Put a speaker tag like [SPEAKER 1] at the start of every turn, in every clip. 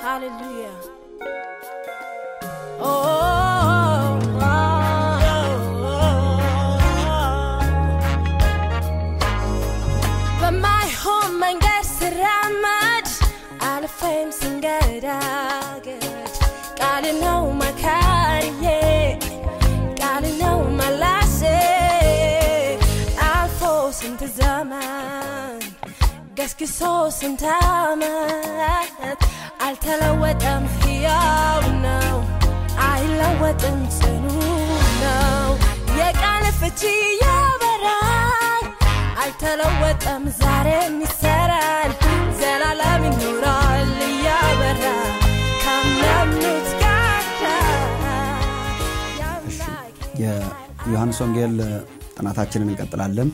[SPEAKER 1] Hallelujah. Oh, oh, oh, በማይሆን መንገድ ስራመድ አልፌም ስንገዳገድ ቃል ነው መካሪዬ ቃል ነው መላሴ አልፎ ስንት ዘመን ገስግሶ ስንት ዓመት አልተለወጠም፣ ሕያው ነው፣ አይለወጥም፣ ጽኑ ነው። የቃል ፍቺ ያበራል፣ አልተለወጠም፣ ዛሬም ይሰራል፣ ዘላለም ይኖራል እያበራ ካመኑት ጋር
[SPEAKER 2] የዮሐንስ ወንጌል ጥናታችንን እንቀጥላለን።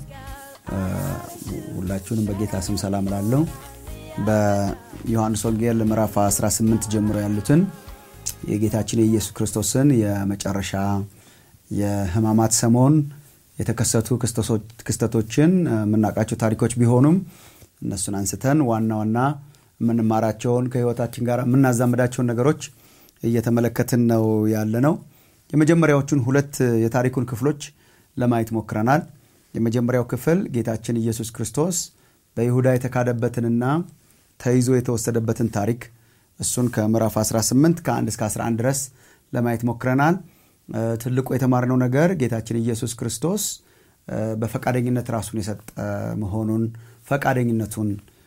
[SPEAKER 2] ሁላችሁንም በጌታ ስም ሰላም ላለሁ በዮሐንስ ወንጌል ምዕራፍ 18 ጀምሮ ያሉትን የጌታችን የኢየሱስ ክርስቶስን የመጨረሻ የሕማማት ሰሞን የተከሰቱ ክስተቶችን የምናውቃቸው ታሪኮች ቢሆኑም እነሱን አንስተን ዋና ዋና የምንማራቸውን ከሕይወታችን ጋር የምናዛምዳቸውን ነገሮች እየተመለከትን ነው ያለ ነው። የመጀመሪያዎቹን ሁለት የታሪኩን ክፍሎች ለማየት ሞክረናል። የመጀመሪያው ክፍል ጌታችን ኢየሱስ ክርስቶስ በይሁዳ የተካደበትንና ተይዞ የተወሰደበትን ታሪክ እሱን ከምዕራፍ 18 ከ1 እስከ 11 ድረስ ለማየት ሞክረናል። ትልቁ የተማርነው ነገር ጌታችን ኢየሱስ ክርስቶስ በፈቃደኝነት ራሱን የሰጠ መሆኑን ፈቃደኝነቱን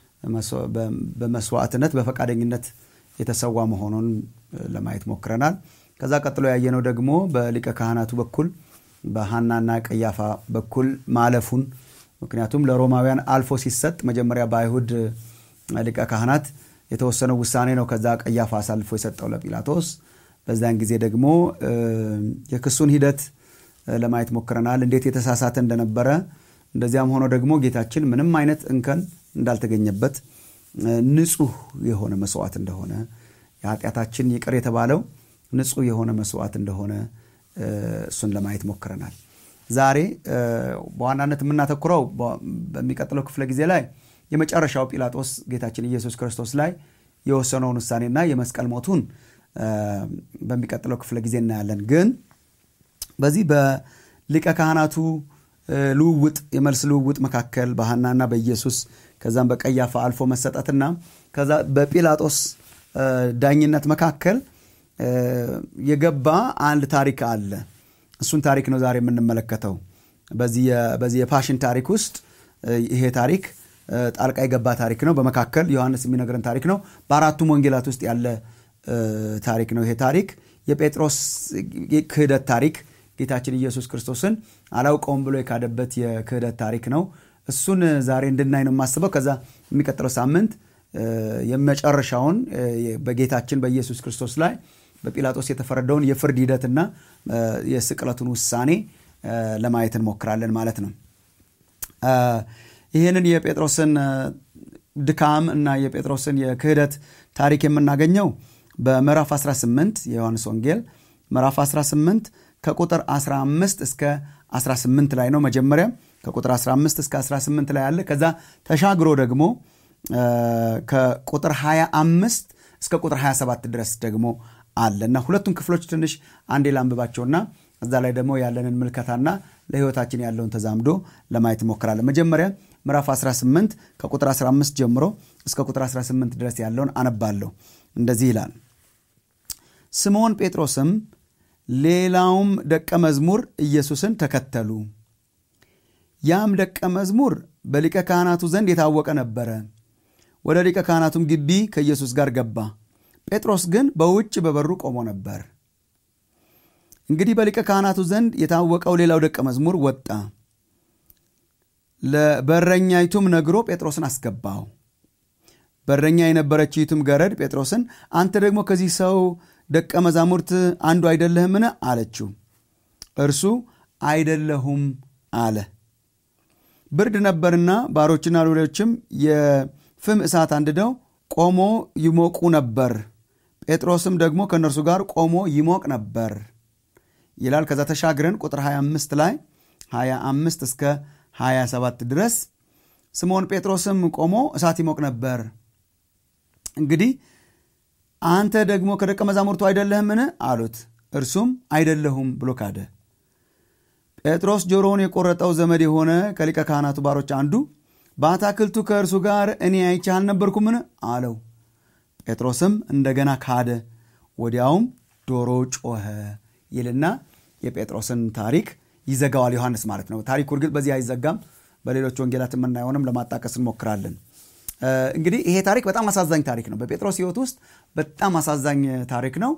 [SPEAKER 2] በመስዋዕትነት በፈቃደኝነት የተሰዋ መሆኑን ለማየት ሞክረናል። ከዛ ቀጥሎ ያየነው ደግሞ በሊቀ ካህናቱ በኩል በሐናና ቀያፋ በኩል ማለፉን ምክንያቱም ለሮማውያን አልፎ ሲሰጥ መጀመሪያ በአይሁድ ሊቀ ካህናት የተወሰነው ውሳኔ ነው። ከዛ ቀያፋ አሳልፎ የሰጠው ለጲላጦስ። በዛን ጊዜ ደግሞ የክሱን ሂደት ለማየት ሞክረናል፣ እንዴት የተሳሳተ እንደነበረ። እንደዚያም ሆኖ ደግሞ ጌታችን ምንም አይነት እንከን እንዳልተገኘበት ንጹሕ የሆነ መስዋዕት እንደሆነ የኃጢአታችን ይቅር የተባለው ንጹሕ የሆነ መስዋዕት እንደሆነ እሱን ለማየት ሞክረናል። ዛሬ በዋናነት የምናተኩረው በሚቀጥለው ክፍለ ጊዜ ላይ የመጨረሻው ጲላጦስ ጌታችን ኢየሱስ ክርስቶስ ላይ የወሰነውን ውሳኔና የመስቀል ሞቱን በሚቀጥለው ክፍለ ጊዜ እናያለን። ግን በዚህ በሊቀ ካህናቱ ልውውጥ የመልስ ልውውጥ መካከል በሐናና በኢየሱስ ከዛም በቀያፋ አልፎ መሰጠትና ከዛ በጲላጦስ ዳኝነት መካከል የገባ አንድ ታሪክ አለ። እሱን ታሪክ ነው ዛሬ የምንመለከተው። በዚህ የፓሽን ታሪክ ውስጥ ይሄ ታሪክ ጣልቃ የገባ ታሪክ ነው። በመካከል ዮሐንስ የሚነግረን ታሪክ ነው። በአራቱም ወንጌላት ውስጥ ያለ ታሪክ ነው። ይሄ ታሪክ የጴጥሮስ ክህደት ታሪክ፣ ጌታችን ኢየሱስ ክርስቶስን አላውቀውም ብሎ የካደበት የክህደት ታሪክ ነው። እሱን ዛሬ እንድናይ ነው የማስበው። ከዛ የሚቀጥለው ሳምንት የመጨረሻውን በጌታችን በኢየሱስ ክርስቶስ ላይ በጲላጦስ የተፈረደውን የፍርድ ሂደትና የስቅለቱን ውሳኔ ለማየት እንሞክራለን ማለት ነው። ይህንን የጴጥሮስን ድካም እና የጴጥሮስን የክህደት ታሪክ የምናገኘው በምዕራፍ 18 የዮሐንስ ወንጌል ምዕራፍ 18 ከቁጥር 15 እስከ 18 ላይ ነው። መጀመሪያ ከቁጥር 15 እስከ 18 ላይ አለ። ከዛ ተሻግሮ ደግሞ ከቁጥር 25 እስከ ቁጥር 27 ድረስ ደግሞ አለ እና ሁለቱን ክፍሎች ትንሽ አንዴ ላንብባቸውና እዛ ላይ ደግሞ ያለንን ምልከታና ለሕይወታችን ያለውን ተዛምዶ ለማየት እንሞክራለን። መጀመሪያ ምዕራፍ 18 ከቁጥር 15 ጀምሮ እስከ ቁጥር 18 ድረስ ያለውን አነባለሁ። እንደዚህ ይላል። ስምዖን ጴጥሮስም ሌላውም ደቀ መዝሙር ኢየሱስን ተከተሉ። ያም ደቀ መዝሙር በሊቀ ካህናቱ ዘንድ የታወቀ ነበረ። ወደ ሊቀ ካህናቱም ግቢ ከኢየሱስ ጋር ገባ። ጴጥሮስ ግን በውጭ በበሩ ቆሞ ነበር። እንግዲህ በሊቀ ካህናቱ ዘንድ የታወቀው ሌላው ደቀ መዝሙር ወጣ፣ ለበረኛይቱም ነግሮ ጴጥሮስን አስገባው። በረኛ የነበረችይቱም ገረድ ጴጥሮስን አንተ ደግሞ ከዚህ ሰው ደቀ መዛሙርት አንዱ አይደለህምን? አለችው። እርሱ አይደለሁም አለ። ብርድ ነበርና ባሮችና ሎሌዎችም የፍም እሳት አንድደው ቆሞ ይሞቁ ነበር። ጴጥሮስም ደግሞ ከእነርሱ ጋር ቆሞ ይሞቅ ነበር ይላል። ከዛ ተሻግረን ቁጥር 25 ላይ 25 እስከ 27 ድረስ ስምዖን ጴጥሮስም ቆሞ እሳት ይሞቅ ነበር። እንግዲህ አንተ ደግሞ ከደቀ መዛሙርቱ አይደለህምን አሉት እርሱም አይደለሁም ብሎ ካደ ጴጥሮስ ጆሮውን የቆረጠው ዘመድ የሆነ ከሊቀ ካህናቱ ባሮች አንዱ በአታክልቱ ከእርሱ ጋር እኔ አይቼ አልነበርኩምን አለው ጴጥሮስም እንደገና ካደ ወዲያውም ዶሮ ጮኸ ይልና የጴጥሮስን ታሪክ ይዘጋዋል ዮሐንስ ማለት ነው ታሪኩ እርግጥ በዚህ አይዘጋም በሌሎች ወንጌላት የምናየሆንም ለማጣቀስ እንሞክራለን እንግዲህ ይሄ ታሪክ በጣም አሳዛኝ ታሪክ ነው በጴጥሮስ ህይወት ውስጥ በጣም አሳዛኝ ታሪክ ነው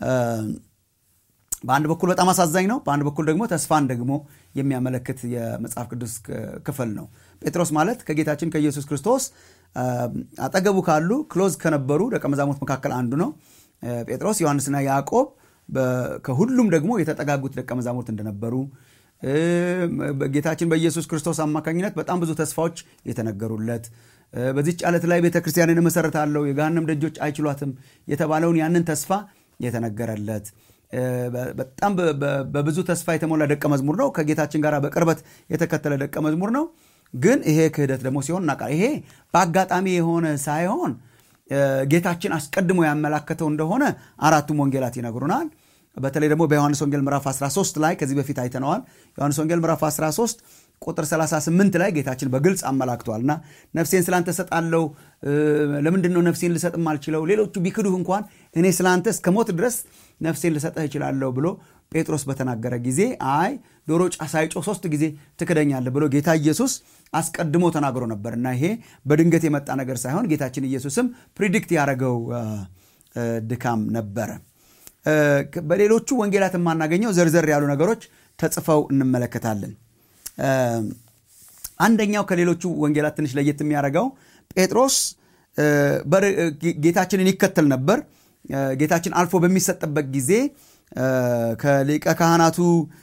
[SPEAKER 2] በአንድ በኩል በጣም አሳዛኝ ነው በአንድ በኩል ደግሞ ተስፋን ደግሞ የሚያመለክት የመጽሐፍ ቅዱስ ክፍል ነው ጴጥሮስ ማለት ከጌታችን ከኢየሱስ ክርስቶስ አጠገቡ ካሉ ክሎዝ ከነበሩ ደቀ መዛሙርት መካከል አንዱ ነው ጴጥሮስ ዮሐንስና ያዕቆብ ከሁሉም ደግሞ የተጠጋጉት ደቀ መዛሙርት እንደነበሩ ጌታችን በኢየሱስ ክርስቶስ አማካኝነት በጣም ብዙ ተስፋዎች የተነገሩለት በዚች ዓለት ላይ ቤተ ክርስቲያንን እመሰረታለሁ የገሃነም ደጆች አይችሏትም የተባለውን ያንን ተስፋ የተነገረለት በጣም በብዙ ተስፋ የተሞላ ደቀ መዝሙር ነው ከጌታችን ጋር በቅርበት የተከተለ ደቀ መዝሙር ነው ግን ይሄ ክህደት ደግሞ ሲሆን እናቃ ይሄ በአጋጣሚ የሆነ ሳይሆን ጌታችን አስቀድሞ ያመላከተው እንደሆነ አራቱም ወንጌላት ይነግሩናል በተለይ ደግሞ በዮሐንስ ወንጌል ምዕራፍ 13 ላይ ከዚህ በፊት አይተነዋል ዮሐንስ ወንጌል ምዕራፍ 13 ቁጥር 38 ላይ ጌታችን በግልጽ አመላክቷል እና ነፍሴን ስላንተ ሰጣለው ለምንድን ነው ነፍሴን ልሰጥ ማልችለው ሌሎቹ ቢክዱህ እንኳን እኔ ስላንተ እስከ ሞት ድረስ ነፍሴን ልሰጥህ እችላለሁ ብሎ ጴጥሮስ በተናገረ ጊዜ አይ ዶሮ ጫ ሳይጮ ሶስት ጊዜ ትክደኛለህ ብሎ ጌታ ኢየሱስ አስቀድሞ ተናግሮ ነበር እና ይሄ በድንገት የመጣ ነገር ሳይሆን ጌታችን ኢየሱስም ፕሪዲክት ያደረገው ድካም ነበረ በሌሎቹ ወንጌላት የማናገኘው ዘርዘር ያሉ ነገሮች ተጽፈው እንመለከታለን አንደኛው ከሌሎቹ ወንጌላት ትንሽ ለየት የሚያደርገው ጴጥሮስ ጌታችንን ይከተል ነበር ጌታችን አልፎ በሚሰጥበት ጊዜ ከሊቀ ካህናቱ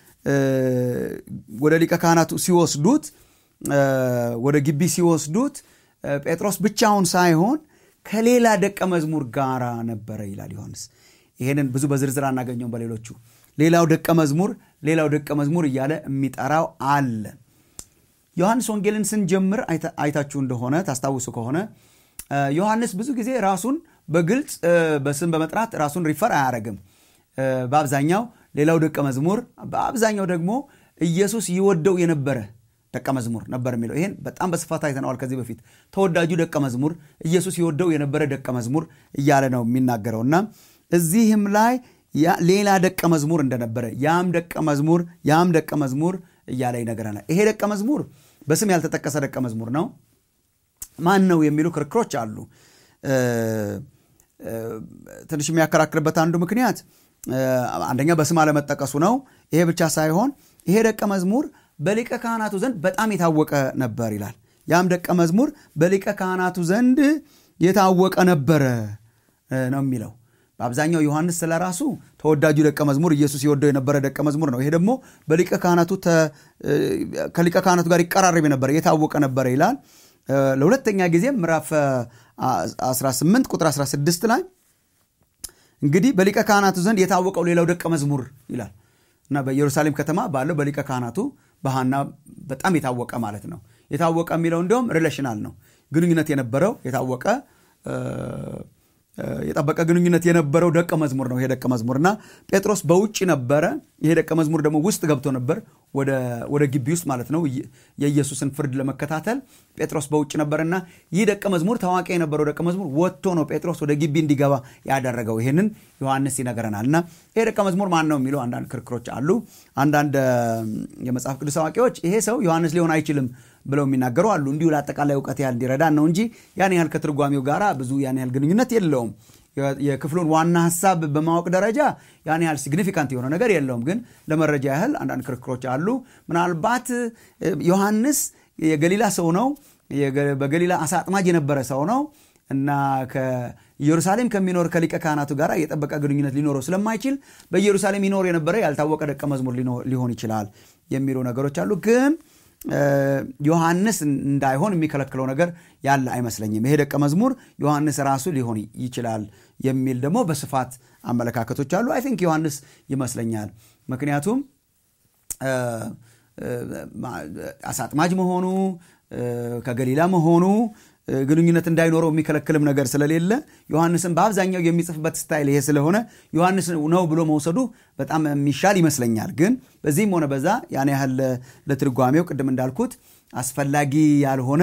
[SPEAKER 2] ወደ ሊቀ ካህናቱ ሲወስዱት ወደ ግቢ ሲወስዱት ጴጥሮስ ብቻውን ሳይሆን ከሌላ ደቀ መዝሙር ጋራ ነበረ ይላል ዮሐንስ ይሄንን ብዙ በዝርዝር አናገኘውም በሌሎቹ ሌላው ደቀ መዝሙር ሌላው ደቀ መዝሙር እያለ የሚጠራው አለ ዮሐንስ ወንጌልን ስንጀምር አይታችሁ እንደሆነ ታስታውሱ ከሆነ ዮሐንስ ብዙ ጊዜ ራሱን በግልጽ በስም በመጥራት ራሱን ሪፈር አያደረግም በአብዛኛው ሌላው ደቀ መዝሙር በአብዛኛው ደግሞ ኢየሱስ ይወደው የነበረ ደቀ መዝሙር ነበር የሚለው ይህን በጣም በስፋት አይተነዋል ከዚህ በፊት ተወዳጁ ደቀ መዝሙር ኢየሱስ ይወደው የነበረ ደቀ መዝሙር እያለ ነው የሚናገረው እና እዚህም ላይ ሌላ ደቀ መዝሙር እንደነበረ ያም ደቀ መዝሙር ያም ደቀ መዝሙር እያለ ይነገረናል ይሄ ደቀ መዝሙር በስም ያልተጠቀሰ ደቀ መዝሙር ነው ማን ነው የሚሉ ክርክሮች አሉ ትንሽ የሚያከራክርበት አንዱ ምክንያት አንደኛ በስም አለመጠቀሱ ነው ይሄ ብቻ ሳይሆን ይሄ ደቀ መዝሙር በሊቀ ካህናቱ ዘንድ በጣም የታወቀ ነበር ይላል ያም ደቀ መዝሙር በሊቀ ካህናቱ ዘንድ የታወቀ ነበረ ነው የሚለው በአብዛኛው ዮሐንስ ስለ ራሱ ተወዳጁ ደቀ መዝሙር ኢየሱስ የወደው የነበረ ደቀ መዝሙር ነው ይሄ ደግሞ በሊቀ ካህናቱ ከሊቀ ካህናቱ ጋር ይቀራረብ የነበረ የታወቀ ነበረ ይላል ለሁለተኛ ጊዜ ምዕራፍ 18 ቁጥር 16 ላይ እንግዲህ በሊቀ ካህናቱ ዘንድ የታወቀው ሌላው ደቀ መዝሙር ይላል እና በኢየሩሳሌም ከተማ ባለው በሊቀ ካህናቱ በሃና በጣም የታወቀ ማለት ነው የታወቀ የሚለው እንዲሁም ሪሌሽናል ነው ግንኙነት የነበረው የታወቀ የጠበቀ ግንኙነት የነበረው ደቀ መዝሙር ነው ይሄ ደቀ መዝሙር እና ጴጥሮስ በውጭ ነበረ ይሄ ደቀ መዝሙር ደግሞ ውስጥ ገብቶ ነበር ወደ ግቢ ውስጥ ማለት ነው የኢየሱስን ፍርድ ለመከታተል ጴጥሮስ በውጭ ነበርና ይህ ደቀ መዝሙር ታዋቂ የነበረው ደቀ መዝሙር ወጥቶ ነው ጴጥሮስ ወደ ግቢ እንዲገባ ያደረገው ይህንን ዮሐንስ ይነገረናል እና ይሄ ደቀ መዝሙር ማን ነው የሚለው አንዳንድ ክርክሮች አሉ አንዳንድ የመጽሐፍ ቅዱስ አዋቂዎች ይሄ ሰው ዮሐንስ ሊሆን አይችልም ብለው የሚናገሩ አሉ እንዲሁ ለአጠቃላይ እውቀት ያህል እንዲረዳን ነው እንጂ ያን ያህል ከትርጓሜው ጋር ብዙ ያን ያህል ግንኙነት የለውም የክፍሉን ዋና ሀሳብ በማወቅ ደረጃ ያን ያህል ሲግኒፊካንት የሆነ ነገር የለውም ግን ለመረጃ ያህል አንዳንድ ክርክሮች አሉ ምናልባት ዮሐንስ የገሊላ ሰው ነው በገሊላ አሳ አጥማጅ የነበረ ሰው ነው እና ከኢየሩሳሌም ከሚኖር ከሊቀ ካህናቱ ጋር የጠበቀ ግንኙነት ሊኖረው ስለማይችል በኢየሩሳሌም ይኖር የነበረ ያልታወቀ ደቀ መዝሙር ሊሆን ይችላል የሚሉ ነገሮች አሉ ግን ዮሐንስ እንዳይሆን የሚከለክለው ነገር ያለ አይመስለኝም ይሄ ደቀ መዝሙር ዮሐንስ ራሱ ሊሆን ይችላል የሚል ደግሞ በስፋት አመለካከቶች አሉ አይ ቲንክ ዮሐንስ ይመስለኛል ምክንያቱም አሳጥማጅ መሆኑ ከገሊላ መሆኑ ግንኙነት እንዳይኖረው የሚከለክልም ነገር ስለሌለ ዮሐንስን በአብዛኛው የሚጽፍበት ስታይል ይሄ ስለሆነ ዮሐንስ ነው ብሎ መውሰዱ በጣም የሚሻል ይመስለኛል። ግን በዚህም ሆነ በዛ ያን ያህል ለትርጓሜው ቅድም እንዳልኩት አስፈላጊ ያልሆነ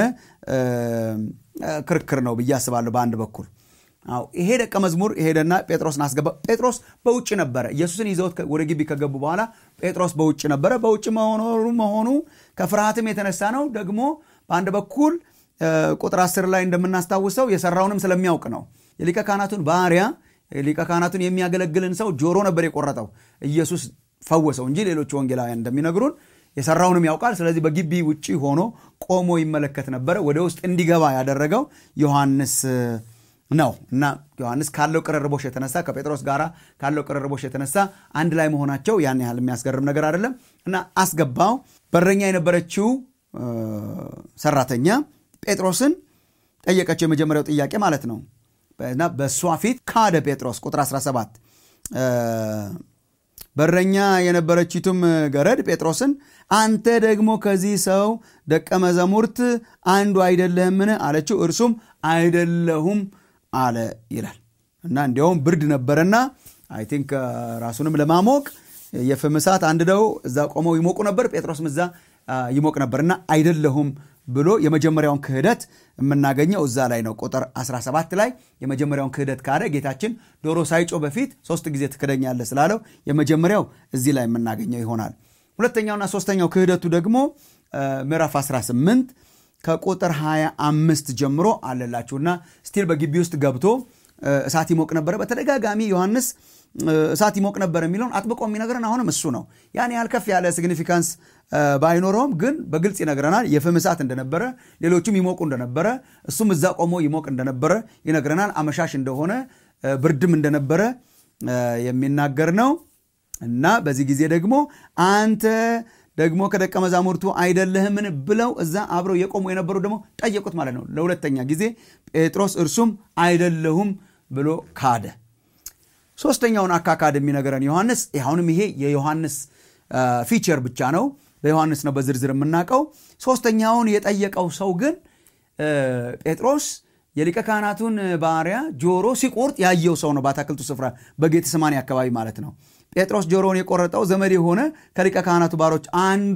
[SPEAKER 2] ክርክር ነው ብዬ አስባለሁ። በአንድ በኩል አዎ ይሄ ደቀ መዝሙር ሄደና ጴጥሮስን አስገባ። ጴጥሮስ በውጭ ነበረ። ኢየሱስን ይዘውት ወደ ግቢ ከገቡ በኋላ ጴጥሮስ በውጭ ነበረ። በውጭ መሆኑ መሆኑ ከፍርሃትም የተነሳ ነው። ደግሞ በአንድ በኩል ቁጥር አስር ላይ እንደምናስታውሰው የሰራውንም ስለሚያውቅ ነው። የሊቀ ካህናቱን ባሪያ ሊቀ ካህናቱን የሚያገለግልን ሰው ጆሮ ነበር የቆረጠው። ኢየሱስ ፈወሰው እንጂ ሌሎች ወንጌላውያን እንደሚነግሩን የሰራውንም ያውቃል። ስለዚህ በግቢ ውጭ ሆኖ ቆሞ ይመለከት ነበረ። ወደ ውስጥ እንዲገባ ያደረገው ዮሐንስ ነው እና ዮሐንስ ካለው ቅርርቦሽ የተነሳ ከጴጥሮስ ጋር ካለው ቅርርቦሽ የተነሳ አንድ ላይ መሆናቸው ያን ያህል የሚያስገርም ነገር አይደለም እና አስገባው። በረኛ የነበረችው ሰራተኛ ጴጥሮስን ጠየቀችው። የመጀመሪያው ጥያቄ ማለት ነው እና በእሷ ፊት ካደ ጴጥሮስ። ቁጥር 17 በረኛ የነበረችቱም ገረድ ጴጥሮስን አንተ ደግሞ ከዚህ ሰው ደቀ መዛሙርት አንዱ አይደለህምን? አለችው። እርሱም አይደለሁም አለ ይላል እና እንዲያውም ብርድ ነበረና አይ ቲንክ ራሱንም ለማሞቅ የፍም እሳት አንድደው እዛ ቆመው ይሞቁ ነበር። ጴጥሮስም እዛ ይሞቅ ነበር እና አይደለሁም ብሎ የመጀመሪያውን ክህደት የምናገኘው እዛ ላይ ነው። ቁጥር 17 ላይ የመጀመሪያውን ክህደት ካደ ጌታችን ዶሮ ሳይጮ በፊት ሶስት ጊዜ ትክደኛለህ ስላለው የመጀመሪያው እዚህ ላይ የምናገኘው ይሆናል። ሁለተኛውና ሶስተኛው ክህደቱ ደግሞ ምዕራፍ 18 ከቁጥር 25 ጀምሮ አለላችሁና ስቲል በግቢ ውስጥ ገብቶ እሳት ይሞቅ ነበረ። በተደጋጋሚ ዮሐንስ እሳት ይሞቅ ነበር የሚለውን አጥብቆ የሚነግረን አሁንም እሱ ነው። ያን ያህል ከፍ ያለ ሲግኒፊካንስ ባይኖረውም ግን በግልጽ ይነግረናል። የፍም እሳት እንደነበረ፣ ሌሎቹም ይሞቁ እንደነበረ፣ እሱም እዛ ቆሞ ይሞቅ እንደነበረ ይነግረናል። አመሻሽ እንደሆነ ብርድም እንደነበረ የሚናገር ነው እና በዚህ ጊዜ ደግሞ አንተ ደግሞ ከደቀ መዛሙርቱ አይደለህምን ብለው እዛ አብረው የቆሙ የነበሩ ደግሞ ጠየቁት ማለት ነው። ለሁለተኛ ጊዜ ጴጥሮስ እርሱም አይደለሁም ብሎ ካደ። ሶስተኛውን አካካድ የሚነገረን ዮሐንስ አሁንም ይሄ የዮሐንስ ፊቸር ብቻ ነው። በዮሐንስ ነው በዝርዝር የምናውቀው። ሶስተኛውን የጠየቀው ሰው ግን ጴጥሮስ የሊቀ ካህናቱን ባሪያ ጆሮ ሲቆርጥ ያየው ሰው ነው። በአታክልቱ ስፍራ በጌተሰማኒ አካባቢ ማለት ነው። ጴጥሮስ ጆሮውን የቆረጠው ዘመድ የሆነ ከሊቀ ካህናቱ ባሮች አንዱ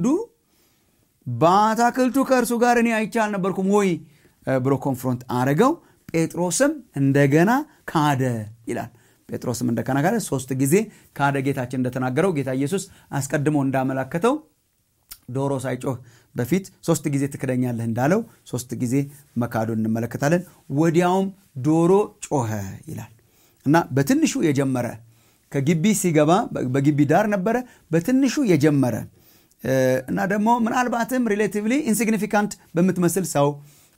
[SPEAKER 2] በአታክልቱ ከእርሱ ጋር እኔ አይቼ አልነበርኩም ወይ ብሎ ኮንፍሮንት አረገው። ጴጥሮስም እንደገና ካደ ይላል። ጴጥሮስም እንደገና ካደ፣ ሶስት ጊዜ ካደ። ጌታችን እንደተናገረው ጌታ ኢየሱስ አስቀድሞ እንዳመላከተው ዶሮ ሳይጮህ በፊት ሶስት ጊዜ ትክደኛለህ እንዳለው ሶስት ጊዜ መካዱን እንመለከታለን። ወዲያውም ዶሮ ጮኸ ይላል እና በትንሹ የጀመረ ከግቢ ሲገባ በግቢ ዳር ነበረ። በትንሹ የጀመረ እና ደግሞ ምናልባትም ሪሌቲቭሊ ኢንሲግኒፊካንት በምትመስል ሰው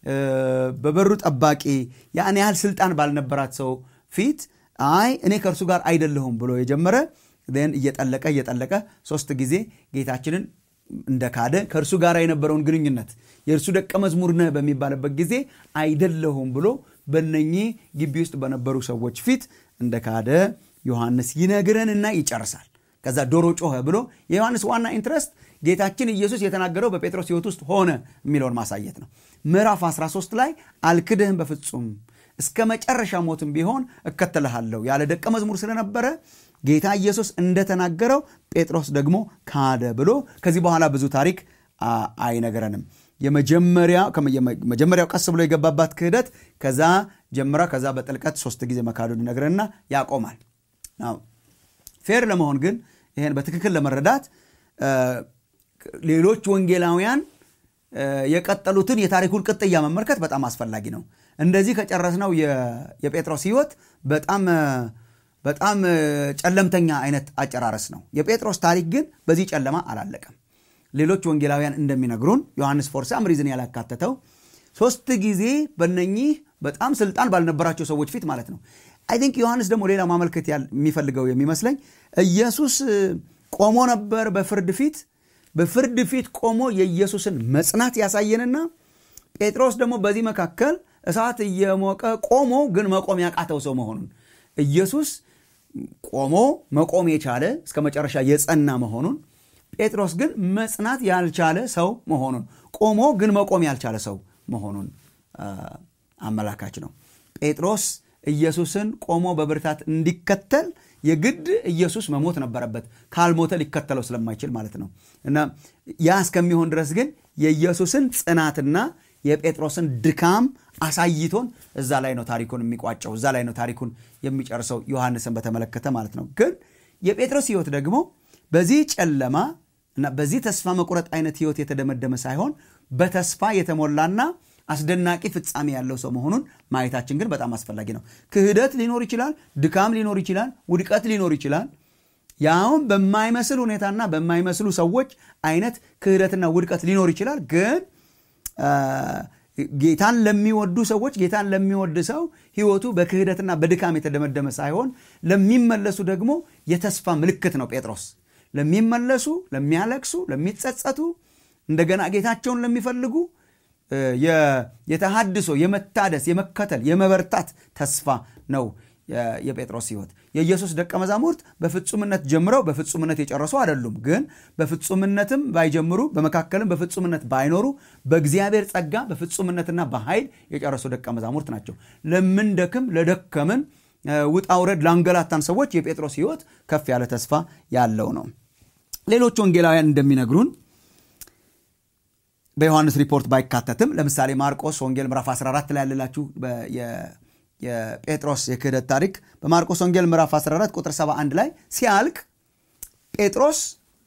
[SPEAKER 2] በበሩ ጠባቂ ያን ያህል ስልጣን ባልነበራት ሰው ፊት አይ እኔ ከእርሱ ጋር አይደለሁም ብሎ የጀመረ ን እየጠለቀ እየጠለቀ ሶስት ጊዜ ጌታችንን እንደ ካደ ከእርሱ ጋር የነበረውን ግንኙነት የእርሱ ደቀ መዝሙር ነህ በሚባልበት ጊዜ አይደለሁም ብሎ በነኚህ ግቢ ውስጥ በነበሩ ሰዎች ፊት እንደ ካደ ዮሐንስ ይነግረንና ይጨርሳል። ከዛ ዶሮ ጮኸ ብሎ የዮሐንስ ዋና ኢንትረስት ጌታችን ኢየሱስ የተናገረው በጴጥሮስ ሕይወት ውስጥ ሆነ የሚለውን ማሳየት ነው። ምዕራፍ 13 ላይ አልክድህም በፍጹም እስከ መጨረሻ ሞትም ቢሆን እከተልሃለሁ ያለ ደቀ መዝሙር ስለነበረ ጌታ ኢየሱስ እንደተናገረው ጴጥሮስ ደግሞ ካደ ብሎ ከዚህ በኋላ ብዙ ታሪክ አይነገረንም። የመጀመሪያው ቀስ ብሎ የገባባት ክህደት ከዛ ጀምራ ከዛ በጥልቀት ሶስት ጊዜ መካዱን ይነግረንና ያቆማል። ፌር ለመሆን ግን ይህን በትክክል ለመረዳት ሌሎች ወንጌላውያን የቀጠሉትን የታሪኩን ቅጥያ መመልከት በጣም አስፈላጊ ነው። እንደዚህ ከጨረስነው የጴጥሮስ ሕይወት በጣም በጣም ጨለምተኛ አይነት አጨራረስ ነው። የጴጥሮስ ታሪክ ግን በዚህ ጨለማ አላለቀም። ሌሎች ወንጌላውያን እንደሚነግሩን ዮሐንስ ፎር ሳም ሪዝን ያላካተተው ሶስት ጊዜ በነኚህ በጣም ስልጣን ባልነበራቸው ሰዎች ፊት ማለት ነው። አይ ቲንክ ዮሐንስ ደግሞ ሌላ ማመልከት የሚፈልገው የሚመስለኝ ኢየሱስ ቆሞ ነበር በፍርድ ፊት በፍርድ ፊት ቆሞ የኢየሱስን መጽናት ያሳየንና ጴጥሮስ ደግሞ በዚህ መካከል እሳት እየሞቀ ቆሞ ግን መቆም ያቃተው ሰው መሆኑን ኢየሱስ ቆሞ መቆም የቻለ እስከ መጨረሻ የጸና መሆኑን ጴጥሮስ ግን መጽናት ያልቻለ ሰው መሆኑን ቆሞ ግን መቆም ያልቻለ ሰው መሆኑን አመላካች ነው ጴጥሮስ ኢየሱስን ቆሞ በብርታት እንዲከተል የግድ ኢየሱስ መሞት ነበረበት ካልሞተ ሊከተለው ስለማይችል ማለት ነው እና ያ እስከሚሆን ድረስ ግን የኢየሱስን ጽናትና የጴጥሮስን ድካም አሳይቶን እዛ ላይ ነው ታሪኩን የሚቋጨው እዛ ላይ ነው ታሪኩን የሚጨርሰው ዮሐንስን በተመለከተ ማለት ነው ግን የጴጥሮስ ህይወት ደግሞ በዚህ ጨለማ እና በዚህ ተስፋ መቁረጥ አይነት ህይወት የተደመደመ ሳይሆን በተስፋ የተሞላና አስደናቂ ፍጻሜ ያለው ሰው መሆኑን ማየታችን ግን በጣም አስፈላጊ ነው ክህደት ሊኖር ይችላል ድካም ሊኖር ይችላል ውድቀት ሊኖር ይችላል ያውም በማይመስል ሁኔታና በማይመስሉ ሰዎች አይነት ክህደትና ውድቀት ሊኖር ይችላል ግን ጌታን ለሚወዱ ሰዎች ጌታን ለሚወድ ሰው ህይወቱ በክህደትና በድካም የተደመደመ ሳይሆን ለሚመለሱ ደግሞ የተስፋ ምልክት ነው ጴጥሮስ ለሚመለሱ ለሚያለቅሱ ለሚጸጸቱ እንደገና ጌታቸውን ለሚፈልጉ የተሃድሶ የመታደስ የመከተል የመበርታት ተስፋ ነው የጴጥሮስ ህይወት የኢየሱስ ደቀ መዛሙርት በፍጹምነት ጀምረው በፍጹምነት የጨረሱ አይደሉም ግን በፍጹምነትም ባይጀምሩ በመካከልም በፍጹምነት ባይኖሩ በእግዚአብሔር ጸጋ በፍጹምነትና በኃይል የጨረሱ ደቀ መዛሙርት ናቸው ለምንደክም ለደከምን ውጣ ውረድ ላንገላታን ሰዎች የጴጥሮስ ህይወት ከፍ ያለ ተስፋ ያለው ነው ሌሎች ወንጌላውያን እንደሚነግሩን በዮሐንስ ሪፖርት ባይካተትም ለምሳሌ ማርቆስ ወንጌል ምዕራፍ 14 ላይ ያለላችሁ የጴጥሮስ የክህደት ታሪክ በማርቆስ ወንጌል ምዕራፍ 14 ቁጥር 71 ላይ ሲያልቅ ጴጥሮስ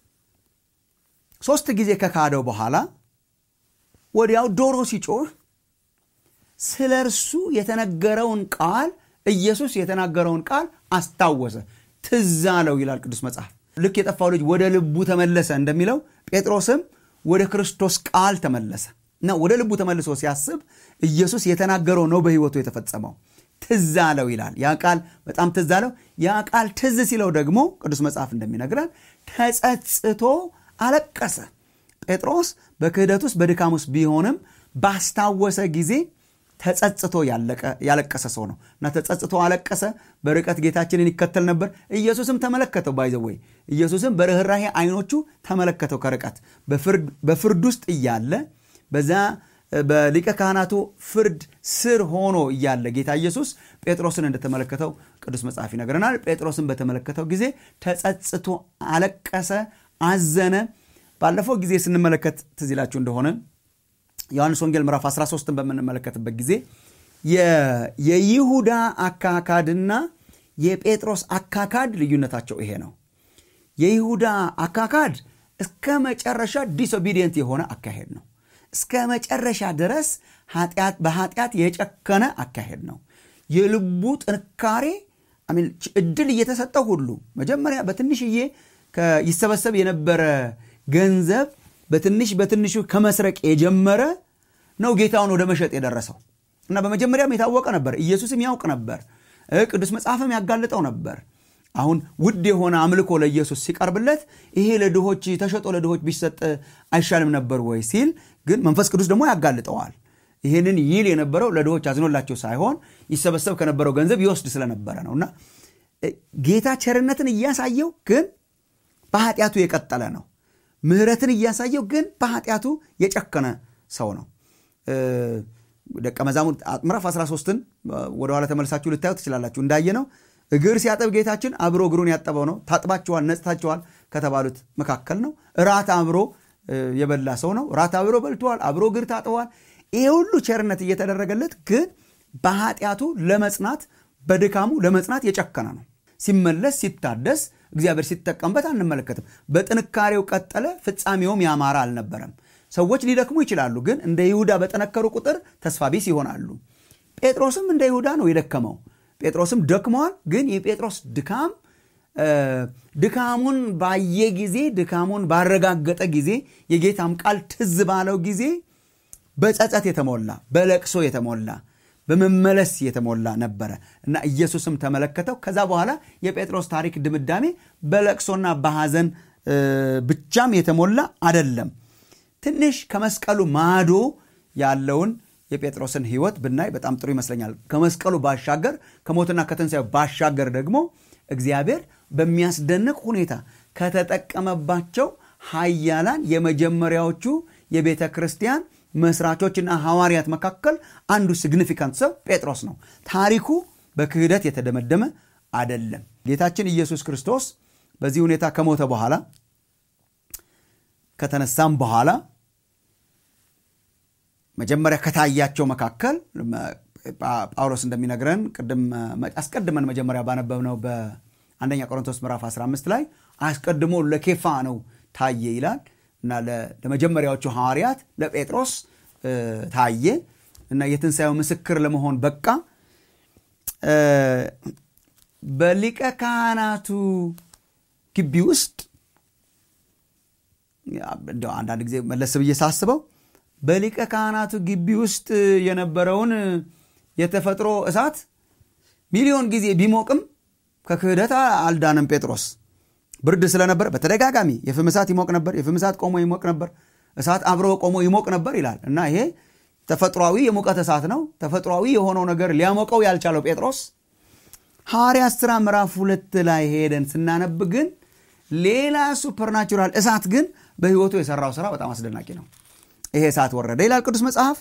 [SPEAKER 2] ሶስት ጊዜ ከካደው በኋላ ወዲያው ዶሮ ሲጮህ ስለ እርሱ የተነገረውን ቃል ኢየሱስ የተናገረውን ቃል አስታወሰ ትዝ አለው ይላል ቅዱስ መጽሐፍ ልክ የጠፋው ልጅ ወደ ልቡ ተመለሰ እንደሚለው ጴጥሮስም ወደ ክርስቶስ ቃል ተመለሰ እና ወደ ልቡ ተመልሶ ሲያስብ ኢየሱስ የተናገረው ነው በህይወቱ የተፈጸመው ትዝ አለው ይላል ያ ቃል በጣም ትዝ አለው ያ ቃል ትዝ ሲለው ደግሞ ቅዱስ መጽሐፍ እንደሚነግረን ተጸጽቶ አለቀሰ ጴጥሮስ በክህደት ውስጥ በድካም ውስጥ ቢሆንም ባስታወሰ ጊዜ ተጸጽቶ ያለቀሰ ሰው ነው እና ተጸጽቶ አለቀሰ በርቀት ጌታችንን ይከተል ነበር ኢየሱስም ተመለከተው ባይዘወይ ኢየሱስም በርኅራሄ አይኖቹ ተመለከተው ከርቀት በፍርድ ውስጥ እያለ በዛ በሊቀ ካህናቱ ፍርድ ስር ሆኖ እያለ ጌታ ኢየሱስ ጴጥሮስን እንደተመለከተው ቅዱስ መጽሐፍ ይነግረናል ጴጥሮስን በተመለከተው ጊዜ ተጸጽቶ አለቀሰ አዘነ ባለፈው ጊዜ ስንመለከት ትዝ ይላችሁ እንደሆነ ዮሐንስ ወንጌል ምዕራፍ 13ን በምንመለከትበት ጊዜ የይሁዳ አካካድና የጴጥሮስ አካካድ ልዩነታቸው ይሄ ነው የይሁዳ አካካድ እስከ መጨረሻ ዲስኦቢዲየንት የሆነ አካሄድ ነው እስከ መጨረሻ ድረስ በኃጢአት የጨከነ አካሄድ ነው የልቡ ጥንካሬ እድል እየተሰጠው ሁሉ መጀመሪያ በትንሽዬ ይሰበሰብ የነበረ ገንዘብ በትንሽ በትንሹ ከመስረቅ የጀመረ ነው ጌታውን ወደ መሸጥ የደረሰው እና በመጀመሪያም የታወቀ ነበር ኢየሱስም ያውቅ ነበር ቅዱስ መጽሐፍም ያጋልጠው ነበር አሁን ውድ የሆነ አምልኮ ለኢየሱስ ሲቀርብለት ይሄ ለድሆች ተሸጦ ለድሆች ቢሰጥ አይሻልም ነበር ወይ ሲል ግን መንፈስ ቅዱስ ደግሞ ያጋልጠዋል ይህንን ይል የነበረው ለድሆች አዝኖላቸው ሳይሆን ይሰበሰብ ከነበረው ገንዘብ ይወስድ ስለነበረ ነው እና ጌታ ቸርነትን እያሳየው ግን በኃጢአቱ የቀጠለ ነው ምህረትን እያሳየው ግን በኃጢአቱ የጨከነ ሰው ነው ደቀ መዛሙርት ምዕራፍ 13ን ወደኋላ ተመልሳችሁ ልታዩ ትችላላችሁ እንዳየ ነው እግር ሲያጠብ ጌታችን አብሮ እግሩን ያጠበው ነው ታጥባችኋል ነጽታችኋል ከተባሉት መካከል ነው ራት አብሮ የበላ ሰው ነው ራት አብሮ በልተዋል አብሮ እግር ታጥበዋል ይሄ ሁሉ ቸርነት እየተደረገለት ግን በኃጢአቱ ለመጽናት በድካሙ ለመጽናት የጨከነ ነው ሲመለስ ሲታደስ እግዚአብሔር ሲጠቀምበት አንመለከትም በጥንካሬው ቀጠለ ፍጻሜውም ያማረ አልነበረም ሰዎች ሊደክሙ ይችላሉ ግን እንደ ይሁዳ በጠነከሩ ቁጥር ተስፋ ቢስ ይሆናሉ ጴጥሮስም እንደ ይሁዳ ነው የደከመው ጴጥሮስም ደክመዋል ግን የጴጥሮስ ድካም ድካሙን ባየ ጊዜ ድካሙን ባረጋገጠ ጊዜ የጌታም ቃል ትዝ ባለው ጊዜ በጸጸት የተሞላ በለቅሶ የተሞላ በመመለስ የተሞላ ነበረ እና ኢየሱስም ተመለከተው ከዛ በኋላ የጴጥሮስ ታሪክ ድምዳሜ በለቅሶና በሐዘን ብቻም የተሞላ አደለም ትንሽ ከመስቀሉ ማዶ ያለውን የጴጥሮስን ህይወት ብናይ በጣም ጥሩ ይመስለኛል ከመስቀሉ ባሻገር ከሞትና ከትንሣኤ ባሻገር ደግሞ እግዚአብሔር በሚያስደንቅ ሁኔታ ከተጠቀመባቸው ሀያላን የመጀመሪያዎቹ የቤተ ክርስቲያን መስራቾችና ሐዋርያት መካከል አንዱ ሲግኒፊካንት ሰው ጴጥሮስ ነው። ታሪኩ በክህደት የተደመደመ አደለም። ጌታችን ኢየሱስ ክርስቶስ በዚህ ሁኔታ ከሞተ በኋላ ከተነሳም በኋላ መጀመሪያ ከታያቸው መካከል ጳውሎስ እንደሚነግረን ቅድም አስቀድመን መጀመሪያ ባነበብነው በአንደኛ ቆሮንቶስ ምዕራፍ 15 ላይ አስቀድሞ ለኬፋ ነው ታየ ይላል እና ለመጀመሪያዎቹ ሐዋርያት ለጴጥሮስ ታየ እና የትንሣኤው ምስክር ለመሆን በቃ። በሊቀ ካህናቱ ግቢ ውስጥ እንደው አንዳንድ ጊዜ መለስ ብዬ ሳስበው በሊቀ ካህናቱ ግቢ ውስጥ የነበረውን የተፈጥሮ እሳት ሚሊዮን ጊዜ ቢሞቅም ከክህደት አልዳንም ጴጥሮስ። ብርድ ስለነበር በተደጋጋሚ የፍም እሳት ይሞቅ ነበር፣ የፍም እሳት ቆሞ ይሞቅ ነበር፣ እሳት አብሮ ቆሞ ይሞቅ ነበር ይላል እና ይሄ ተፈጥሯዊ የሙቀት እሳት ነው። ተፈጥሯዊ የሆነው ነገር ሊያሞቀው ያልቻለው ጴጥሮስ ሐዋርያት ሥራ ምዕራፍ ሁለት ላይ ሄደን ስናነብ ግን ሌላ ሱፐርናቹራል እሳት ግን በሕይወቱ የሰራው ስራ በጣም አስደናቂ ነው። ይሄ እሳት ወረደ ይላል ቅዱስ መጽሐፍ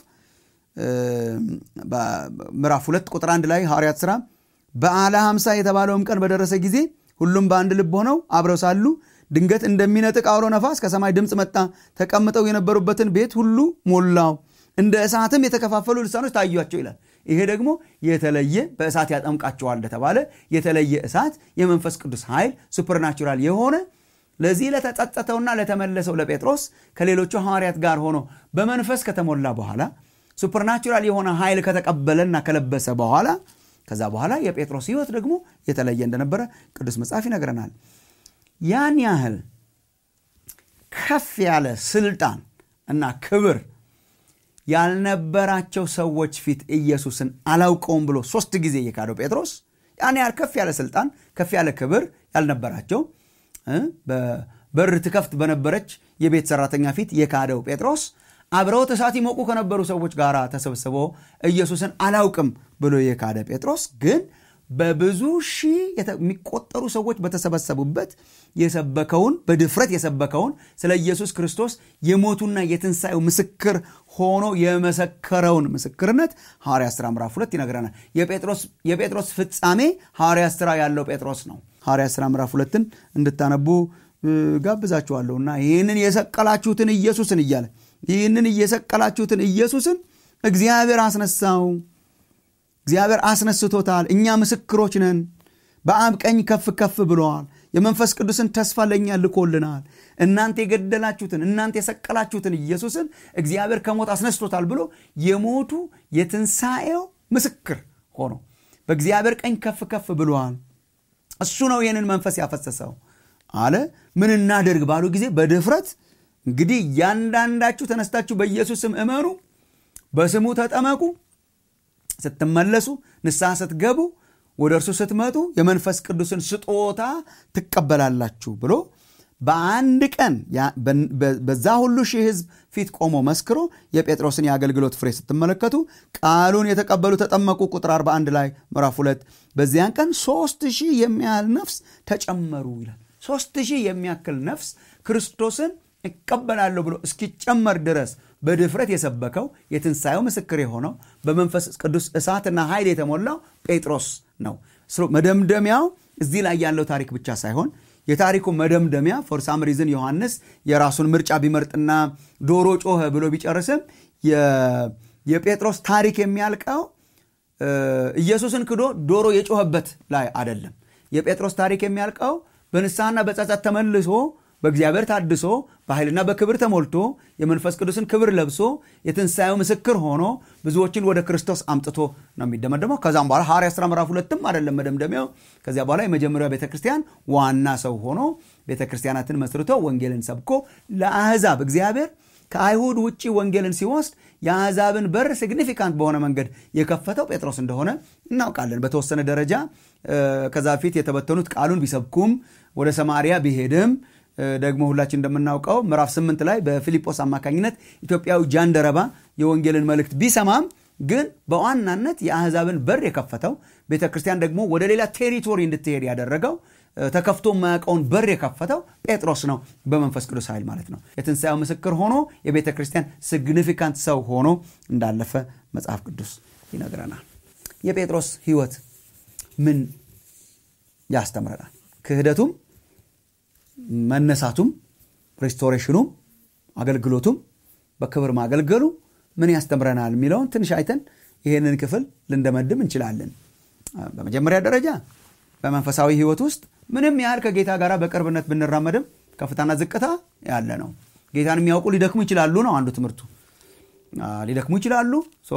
[SPEAKER 2] ምዕራፍ ሁለት ቁጥር አንድ ላይ ሐዋርያት ሥራ በዓለ ሐምሳ የተባለውም ቀን በደረሰ ጊዜ ሁሉም በአንድ ልብ ሆነው አብረው ሳሉ ድንገት እንደሚነጥቅ አውሎ ነፋስ ከሰማይ ድምፅ መጣ፣ ተቀምጠው የነበሩበትን ቤት ሁሉ ሞላው፣ እንደ እሳትም የተከፋፈሉ ልሳኖች ታዩአቸው ይላል። ይሄ ደግሞ የተለየ በእሳት ያጠምቃቸዋል እንደተባለ የተለየ እሳት የመንፈስ ቅዱስ ኃይል ሱፐርናቹራል የሆነ ለዚህ ለተጸጸተውና ለተመለሰው ለጴጥሮስ ከሌሎቹ ሐዋርያት ጋር ሆኖ በመንፈስ ከተሞላ በኋላ ሱፐርናቹራል የሆነ ኃይል ከተቀበለና ከለበሰ በኋላ ከዛ በኋላ የጴጥሮስ ሕይወት ደግሞ የተለየ እንደነበረ ቅዱስ መጽሐፍ ይነግረናል። ያን ያህል ከፍ ያለ ስልጣን እና ክብር ያልነበራቸው ሰዎች ፊት ኢየሱስን አላውቀውም ብሎ ሶስት ጊዜ የካደው ጴጥሮስ ያን ያህል ከፍ ያለ ስልጣን ከፍ ያለ ክብር ያልነበራቸው በር ትከፍት በነበረች የቤት ሰራተኛ ፊት የካደው ጴጥሮስ አብረውት እሳት ይሞቁ ከነበሩ ሰዎች ጋር ተሰብስቦ ኢየሱስን አላውቅም ብሎ የካደ ጴጥሮስ ግን በብዙ ሺህ የሚቆጠሩ ሰዎች በተሰበሰቡበት የሰበከውን በድፍረት የሰበከውን ስለ ኢየሱስ ክርስቶስ የሞቱና የትንሣኤው ምስክር ሆኖ የመሰከረውን ምስክርነት ሐዋርያት ሥራ ምዕራፍ ሁለት ይነግረናል። የጴጥሮስ ፍጻሜ ሐዋርያት ሥራ ያለው ጴጥሮስ ነው። ሐዋርያት ሥራ ምዕራፍ ሁለትን እንድታነቡ ጋብዛችኋለሁና ይህንን የሰቀላችሁትን ኢየሱስን እያለ ይህንን እየሰቀላችሁትን ኢየሱስን እግዚአብሔር አስነሳው። እግዚአብሔር አስነስቶታል። እኛ ምስክሮች ነን። በአብ ቀኝ ከፍ ከፍ ብለዋል። የመንፈስ ቅዱስን ተስፋ ለእኛ ልኮልናል። እናንተ የገደላችሁትን እናንተ የሰቀላችሁትን ኢየሱስን እግዚአብሔር ከሞት አስነስቶታል ብሎ የሞቱ የትንሣኤው ምስክር ሆኖ በእግዚአብሔር ቀኝ ከፍ ከፍ ብለዋል። እሱ ነው ይህንን መንፈስ ያፈሰሰው አለ። ምን እናደርግ ባሉ ጊዜ በድፍረት እንግዲህ እያንዳንዳችሁ ተነስታችሁ በኢየሱስ ስም እመኑ፣ በስሙ ተጠመቁ ስትመለሱ ንስሐ ስትገቡ ወደ እርሱ ስትመጡ የመንፈስ ቅዱስን ስጦታ ትቀበላላችሁ ብሎ በአንድ ቀን በዛ ሁሉ ሺህ ሕዝብ ፊት ቆሞ መስክሮ የጴጥሮስን የአገልግሎት ፍሬ ስትመለከቱ ቃሉን የተቀበሉ ተጠመቁ። ቁጥር 41 ላይ ምዕራፍ 2 በዚያን ቀን ሶስት ሺህ የሚያህል ነፍስ ተጨመሩ ይላል። ሶስት ሺህ የሚያክል ነፍስ ክርስቶስን እቀበላለሁ ብሎ እስኪጨመር ድረስ በድፍረት የሰበከው የትንሣኤው ምስክር የሆነው በመንፈስ ቅዱስ እሳትና ኃይል የተሞላው ጴጥሮስ ነው። መደምደሚያው እዚህ ላይ ያለው ታሪክ ብቻ ሳይሆን የታሪኩ መደምደሚያ ፎር ሳም ሪዝን ዮሐንስ የራሱን ምርጫ ቢመርጥና ዶሮ ጮኸ ብሎ ቢጨርስም የጴጥሮስ ታሪክ የሚያልቀው ኢየሱስን ክዶ ዶሮ የጮኸበት ላይ አይደለም። የጴጥሮስ ታሪክ የሚያልቀው በንስሐና በጸጸት ተመልሶ በእግዚአብሔር ታድሶ በኃይልና በክብር ተሞልቶ የመንፈስ ቅዱስን ክብር ለብሶ የትንሣኤው ምስክር ሆኖ ብዙዎችን ወደ ክርስቶስ አምጥቶ ነው የሚደመደመው። ከዛም በኋላ ሐዋርያት ሥራ ምዕራፍ ሁለትም አይደለም መደምደሚያው። ከዚያ በኋላ የመጀመሪያው ቤተ ክርስቲያን ዋና ሰው ሆኖ ቤተ ክርስቲያናትን መስርቶ ወንጌልን ሰብኮ ለአሕዛብ እግዚአብሔር ከአይሁድ ውጭ ወንጌልን ሲወስድ የአሕዛብን በር ሲግኒፊካንት በሆነ መንገድ የከፈተው ጴጥሮስ እንደሆነ እናውቃለን። በተወሰነ ደረጃ ከዛ በፊት የተበተኑት ቃሉን ቢሰብኩም ወደ ሰማርያ ቢሄድም ደግሞ ሁላችን እንደምናውቀው ምዕራፍ ስምንት ላይ በፊልጶስ አማካኝነት ኢትዮጵያዊ ጃንደረባ የወንጌልን መልእክት ቢሰማም ግን በዋናነት የአሕዛብን በር የከፈተው ቤተ ክርስቲያን ደግሞ ወደ ሌላ ቴሪቶሪ እንድትሄድ ያደረገው ተከፍቶ የማያውቀውን በር የከፈተው ጴጥሮስ ነው በመንፈስ ቅዱስ ኃይል ማለት ነው የትንሣኤው ምስክር ሆኖ የቤተ ክርስቲያን ሲግኒፊካንት ሰው ሆኖ እንዳለፈ መጽሐፍ ቅዱስ ይነግረናል የጴጥሮስ ህይወት ምን ያስተምረናል ክህደቱም መነሳቱም ሪስቶሬሽኑም አገልግሎቱም በክብር ማገልገሉ ምን ያስተምረናል የሚለውን ትንሽ አይተን ይህንን ክፍል ልንደመድም እንችላለን በመጀመሪያ ደረጃ በመንፈሳዊ ህይወት ውስጥ ምንም ያህል ከጌታ ጋር በቅርብነት ብንራመድም ከፍታና ዝቅታ ያለ ነው ጌታን የሚያውቁ ሊደክሙ ይችላሉ ነው አንዱ ትምህርቱ ሊደክሙ ይችላሉ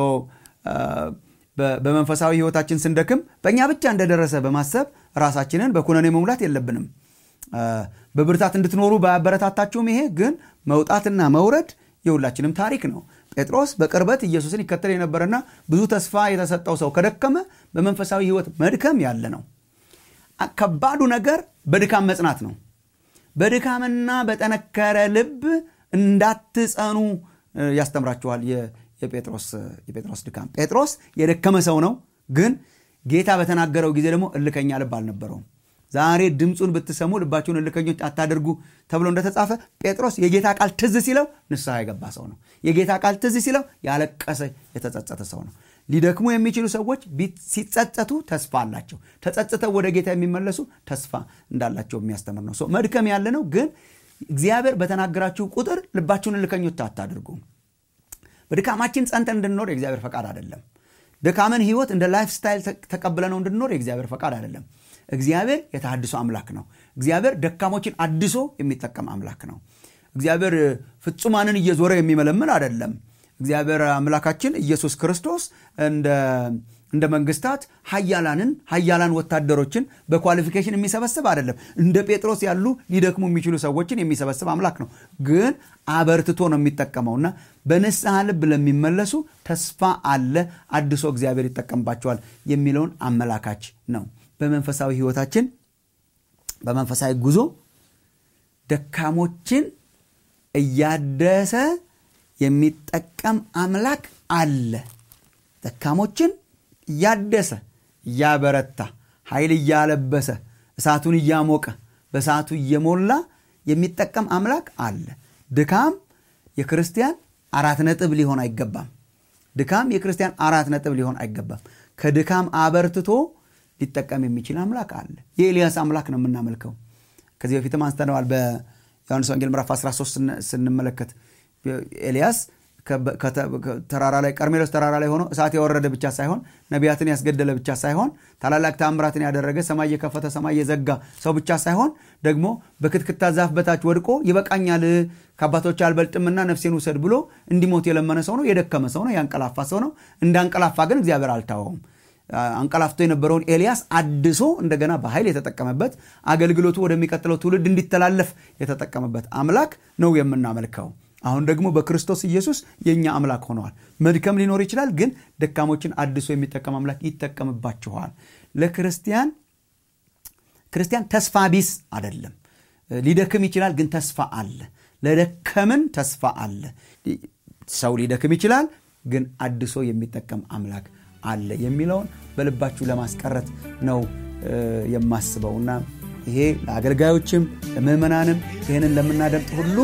[SPEAKER 2] በመንፈሳዊ ህይወታችን ስንደክም በእኛ ብቻ እንደደረሰ በማሰብ ራሳችንን በኩነኔ መሙላት የለብንም በብርታት እንድትኖሩ ባያበረታታችሁም ይሄ ግን መውጣትና መውረድ የሁላችንም ታሪክ ነው ጴጥሮስ በቅርበት ኢየሱስን ይከተል የነበረና ብዙ ተስፋ የተሰጠው ሰው ከደከመ በመንፈሳዊ ህይወት መድከም ያለ ነው ከባዱ ነገር በድካም መጽናት ነው በድካምና በጠነከረ ልብ እንዳትጸኑ ያስተምራችኋል የጴጥሮስ ድካም ጴጥሮስ የደከመ ሰው ነው ግን ጌታ በተናገረው ጊዜ ደግሞ እልከኛ ልብ አልነበረውም ዛሬ ድምፁን ብትሰሙ ልባችሁን እልከኞች አታደርጉ ተብሎ እንደተጻፈ ጴጥሮስ የጌታ ቃል ትዝ ሲለው ንስሐ የገባ ሰው ነው የጌታ ቃል ትዝ ሲለው ያለቀሰ የተጸጸተ ሰው ነው ሊደክሙ የሚችሉ ሰዎች ሲጸጸቱ ተስፋ አላቸው ተጸጽተው ወደ ጌታ የሚመለሱ ተስፋ እንዳላቸው የሚያስተምር ነው መድከም ያለ ነው ግን እግዚአብሔር በተናገራችሁ ቁጥር ልባችሁን እልከኞች አታድርጉ በድካማችን ጸንተን እንድንኖር የእግዚአብሔር ፈቃድ አይደለም ድካምን ህይወት እንደ ላይፍ ስታይል ተቀብለ ነው እንድንኖር የእግዚአብሔር ፈቃድ አይደለም እግዚአብሔር የተሃድሶ አምላክ ነው እግዚአብሔር ደካሞችን አድሶ የሚጠቀም አምላክ ነው እግዚአብሔር ፍጹማንን እየዞረ የሚመለምን አይደለም እግዚአብሔር አምላካችን ኢየሱስ ክርስቶስ እንደ መንግስታት ሀያላንን ሀያላን ወታደሮችን በኳሊፊኬሽን የሚሰበስብ አይደለም እንደ ጴጥሮስ ያሉ ሊደክሙ የሚችሉ ሰዎችን የሚሰበስብ አምላክ ነው ግን አበርትቶ ነው የሚጠቀመውና በንስሐ ልብ ለሚመለሱ ተስፋ አለ አድሶ እግዚአብሔር ይጠቀምባቸዋል የሚለውን አመላካች ነው በመንፈሳዊ ህይወታችን በመንፈሳዊ ጉዞ ደካሞችን እያደሰ የሚጠቀም አምላክ አለ ደካሞችን እያደሰ እያበረታ ኃይል እያለበሰ እሳቱን እያሞቀ በእሳቱ እየሞላ የሚጠቀም አምላክ አለ ድካም የክርስቲያን አራት ነጥብ ሊሆን አይገባም ድካም የክርስቲያን አራት ነጥብ ሊሆን አይገባም ከድካም አበርትቶ ሊጠቀም የሚችል አምላክ አለ የኤልያስ አምላክ ነው የምናመልከው ከዚህ በፊትም አንስተነዋል በዮሐንስ ወንጌል ምዕራፍ 13 ስንመለከት ኤልያስ ተራራ ላይ ቀርሜሎስ ተራራ ላይ ሆኖ እሳት የወረደ ብቻ ሳይሆን ነቢያትን ያስገደለ ብቻ ሳይሆን ታላላቅ ታምራትን ያደረገ ሰማይ የከፈተ ሰማይ የዘጋ ሰው ብቻ ሳይሆን ደግሞ በክትክታ ዛፍ በታች ወድቆ ይበቃኛል ከአባቶች አልበልጥምና ነፍሴን ውሰድ ብሎ እንዲሞት የለመነ ሰው ነው የደከመ ሰው ነው ያንቀላፋ ሰው ነው እንዳንቀላፋ ግን እግዚአብሔር አልታወውም አንቀላፍቶ የነበረውን ኤልያስ አድሶ እንደገና በኃይል የተጠቀመበት አገልግሎቱ ወደሚቀጥለው ትውልድ እንዲተላለፍ የተጠቀመበት አምላክ ነው የምናመልከው አሁን ደግሞ በክርስቶስ ኢየሱስ የእኛ አምላክ ሆነዋል መድከም ሊኖር ይችላል ግን ደካሞችን አድሶ የሚጠቀም አምላክ ይጠቀምባችኋል ለክርስቲያን ክርስቲያን ተስፋ ቢስ አይደለም ሊደክም ይችላል ግን ተስፋ አለ ለደከምን ተስፋ አለ ሰው ሊደክም ይችላል ግን አድሶ የሚጠቀም አምላክ አለ የሚለውን በልባችሁ ለማስቀረት ነው የማስበው እና ይሄ ለአገልጋዮችም ለምዕመናንም ይህንን ለምናደምጥ ሁሉ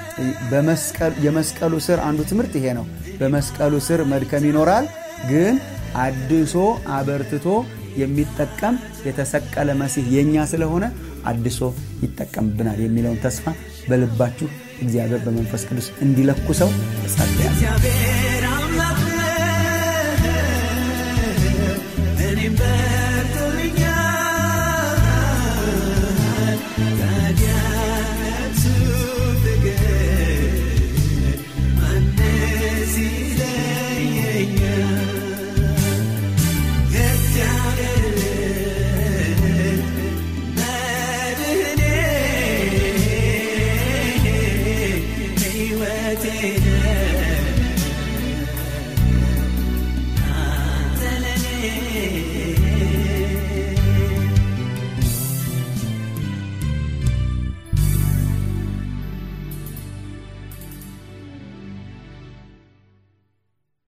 [SPEAKER 2] የመስቀሉ ስር አንዱ ትምህርት ይሄ ነው በመስቀሉ ስር መድከም ይኖራል ግን አድሶ አበርትቶ የሚጠቀም የተሰቀለ መሲህ የእኛ ስለሆነ አድሶ ይጠቀምብናል የሚለውን ተስፋ በልባችሁ እግዚአብሔር በመንፈስ ቅዱስ እንዲለኩሰው
[SPEAKER 3] እግዚአብሔር አምላክ እኔም በርቶልኛል ታዲያ እርሱ ፍቅር ማንስ ይለየኛል እግዚአብሔር መድህኔ ሕይወቴ አንተ ለኔ